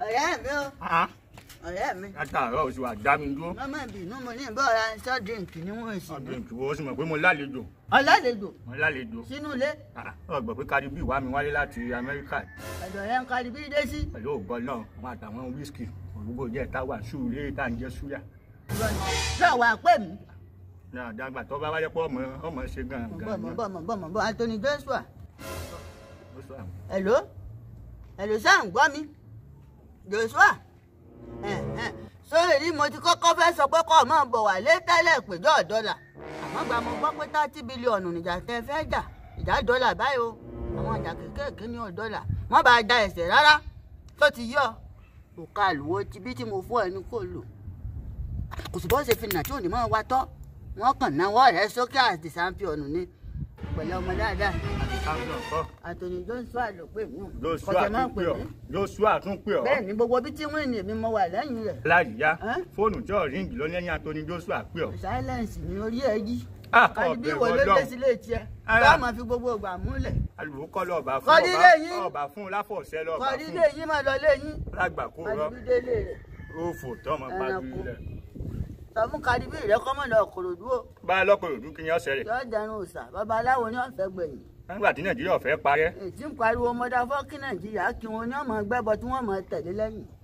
ọ̀rẹ́ mi o ọ̀rẹ́ mi látàárọ̀ oṣù àdá mi dúró. mọ́mọ́ ìbínú mo ní ìbọ̀ra soft drink ni wọ́n sì ọdún ní. ìtúwó ó sì mọ̀ pé mo lálejò ọ̀làlejò mo lálejò. sínú ilé ọgbọ̀n pé Cardi B wá mi wálé láti Amẹ́ríkà ọ̀dọ̀ rẹ̀ ń kárí bí dé sí. pẹ̀lú ògbọ́n náà wọn àtàwọn wíṣkì òrùgbò jẹ́ táwa ṣúlé tá à ń jẹ́ súyà. sọ wà pé mi. náà dàgbà tó bá wáyé pọ̀ ọmọ ọmọ ṣe gan bọ̀ gan mọ̀ bọ̀ mọ̀ bọ̀ mọ̀ bọ̀ Anthony Joshua ó sọ àwọn. hello hello sáà ń gbọ́ mi Joshua sórí rí mo ti kọ́kọ́ fẹ́ sọ pé kọ́ ọ máa bọ̀ wá lé tẹ́lẹ̀ péjọ dọ́là àmọ́ gba mo gbọ́ pé thirty bílíọ̀nù níjà tẹ fẹ́ jà ìjà dọ́là báyìí o àwọn ìjà kéékèèké ní ọ̀dọ́là wọ́n bá da ẹsẹ̀ rárá tó ti yọ òkà àlùwò ti bí tí mo fún ẹni kò lò kò sì bọ́ ṣe fi nà tí ò ní mọ́ wa tọ́ wọ́n kàn náwó rẹ̀ sókè àti sàmpíọ̀nù ni pẹ̀lú ọmọ dáadáa Samson kọ́ Anthony Joshua ló pè mí Joshua kọ̀tẹ́ máa tún pè pè ọ́ mí Joshua tún pè ọ́ bẹ́ẹ̀ ni gbogbo bí tí wọ́n ní èmi mo wà lẹ́yìn rẹ̀ láyìíyá Ẹ́? fóònù tí ò ríǹgì ló lẹ́yìn Anthony Joshua pè ọ́. silence ni orí ẹ yí Ah, kàdí bí ọ̀bẹ wo ló dé wọlọ́run. sílé tiẹ̀ Ara. bá máa fi gbogbo ìgbà múlẹ̀ alùpùpù kọ́ lọ́ọ̀bà fún Kọ́dí ọba lẹ́yìn. ọba fún láfọ̀ọ́sẹ́ lọ́ọ̀bà kọ́dí fún lé yín máa lọ lé yín lágbà kó rọ́ kàdí bí délé rẹ̀ róòfò tọ́mọ pàdé Ẹranko. rẹ̀. sọ fún kàdí bí rẹ̀ kọ́ mọ̀ lọ kòròdú o bá a lọ́pọ̀ òdú kí ni ọ̀sẹ̀ rẹ̀ yọ dẹrùn òòsà babaláwo ní ọ̀fẹ́ gbẹ̀yìn nígbà tí Nàìjíríà fẹ́ parẹ́ ètí ń pariwo mọ́dá fọ́kí nàìjíríà kí wọn ní ọmọ gbẹ́bọ tí wọ́n mọ̀ tẹ̀lé lẹ́yìn